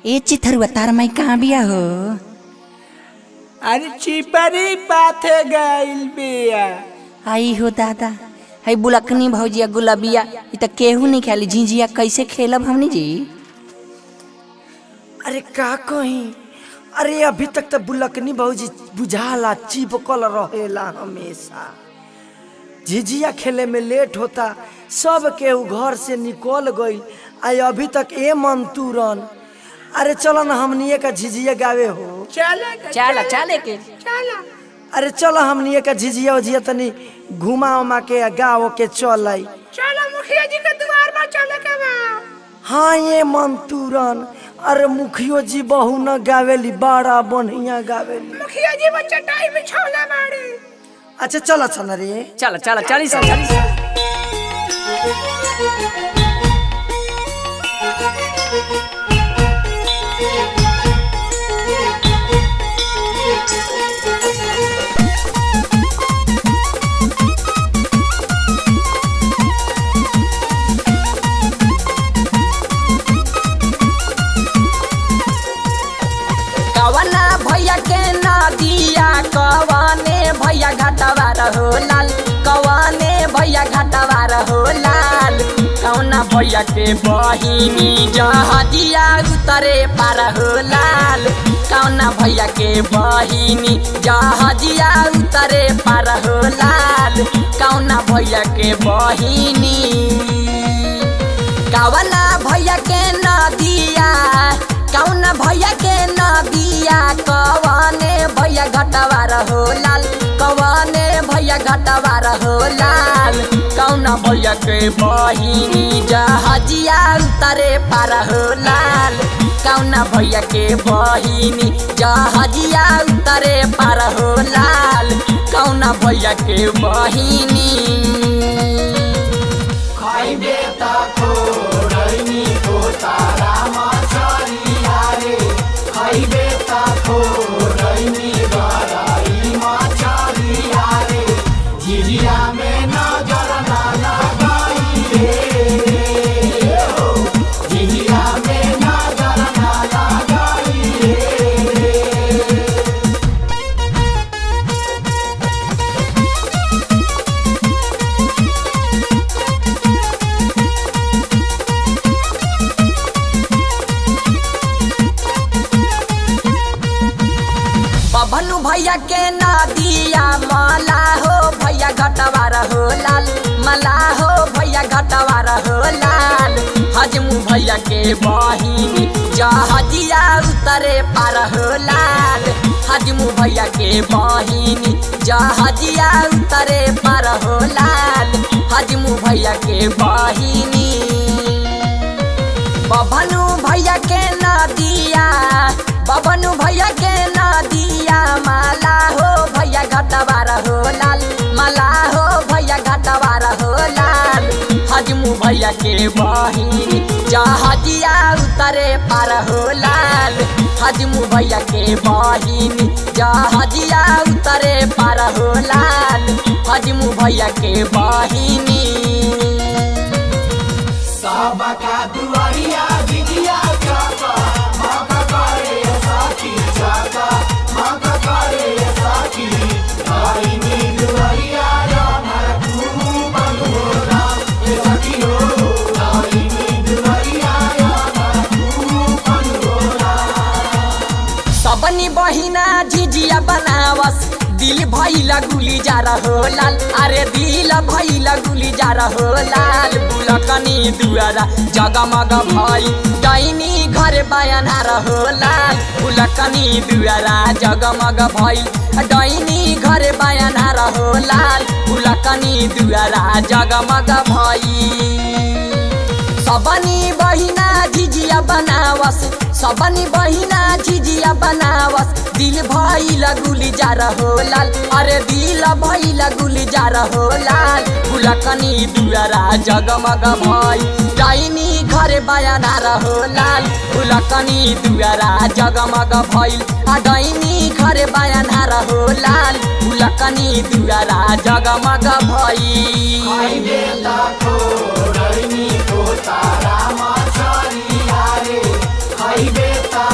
ए चिथरुआ तार माई कहाँ बिया हो अरे चिपरी पाथे गइल बिया आई हो दादा है बुलकनी भौजिया गुलाबिया इ त केहू नहीं खेली झिझिया कैसे खेलब हमनी जी अरे का कही अरे अभी तक तो बुलकनी भौजी बुझाला चिपकल रहेला हमेशा झिझिया खेले में लेट होता सब केहू घर से निकल गई आई अभी तक ए मन तुरन अरे चलो ना हमनिए का झिझिया गावे हो चले चला चले के चला अरे चलो हमनिए का झिझिया उझिया तनी घुमा उमा के गाँव के चल आई चला मुखिया जी के द्वार पर चले के बा हाँ ये मन तुरन अरे मुखियो जी बहू न गावेली बड़ा बढ़िया गावेली मुखिया जी वो चटाई बिछौले बाड़ी अच्छा चल चल रे चला चला चली सा चली सा कवना भैया के नदिया कवने भैया घाटवा रहो लाल कवने भैया घाटवा रहो लाल कौना भैया के बहिनी जहदिया उतरे पार हो लाल कौना भैया के बहिनी जहदिया उतरे पार हो लाल कौना भैया के बहिनी कवना भैया के नदिया कौना भैया के नदिया कवने भैया घटवा रहो लाल कवने भैया घटवा रहो लाल कौना भैया के बहिनी जहजिया उतरे पार हो लाल कौना भैया के बहिनी जहजिया उतरे पार हो लाल कौना भैया के बहिनी बबनू भैया के नदिया मला हो भैया घटवा रहो लाल मला हो भैया घटवा रहो लाल हजमू भैया के बहिनी जहजिया उतरे पार हो लाल हजमू भैया के बहिनी जहजिया उतरे पार हो लाल हजमू भैया के बहिनी बबनू भैया के नदिया बबनू भैया के नदिया माला हो भैया घटवा रहो लाल माला हो भैया घटवा रहो लाल हजमू भैया के बहिनी जहजिया उतरे पार हो लाल हजमू भैया के बहिनी जहजिया उतरे पार हो लाल हजमू भैया के बहिनी सबनी बहिना झिझिया बनावस दिल भैला गुली जा रहो लाल अरे दिल भैला गुली जा रहो लाल बुलकनी दुआरा जगमग भई डैनी घर बयाना रहो लाल बुलकनी दुआरा जगमग भई डैनी घर बयाना रहो लाल बुलकनी दुआरा जगमग भई सबनी बहिना झिझिया बनावस सबनी बहिना झिझिया बनावस दिल भइला गुली जा रहो लाल अरे दिल भइला गुली जा रहो लाल फुलकनी दुआरा जगमग भई डाइनी घर बयाना रहो लाल फुलकनी दुआरा जगमग भइल आ डाइनी घर बयाना रहो लाल फुलकनी दुआरा जगमग भइल तारा मछरी आरे खैबे त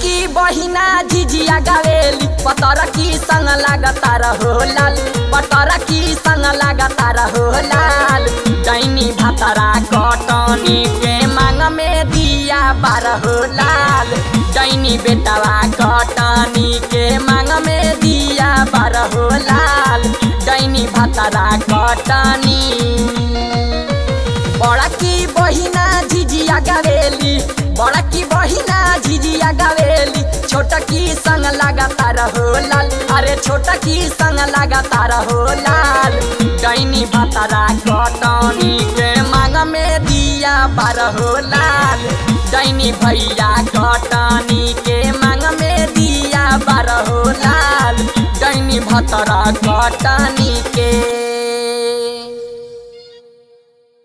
बड़की बहिना झिझिया गावेली पतर की संग लागता रहो लाल पतर की संग लागता रहो लाल डैनी भतरा कटनी के मांग में दिया बारहो लाल डैनी बेटवा कटनी के मांग में दिया बारहो लाल डैनी भतरा कटनी बड़की बहिना झिझिया गावेली बड़की बहिना झिझिया गावेली छोटकी संग लगाता रहो लाल अरे छोटकी संग लगाता रहो लाल डैनी भतरा कटनी के मांग में दिया बारहो लाल डैनी भैया कटनी के मांग में दिया बारहो लाल डैनी भतरा कटनी के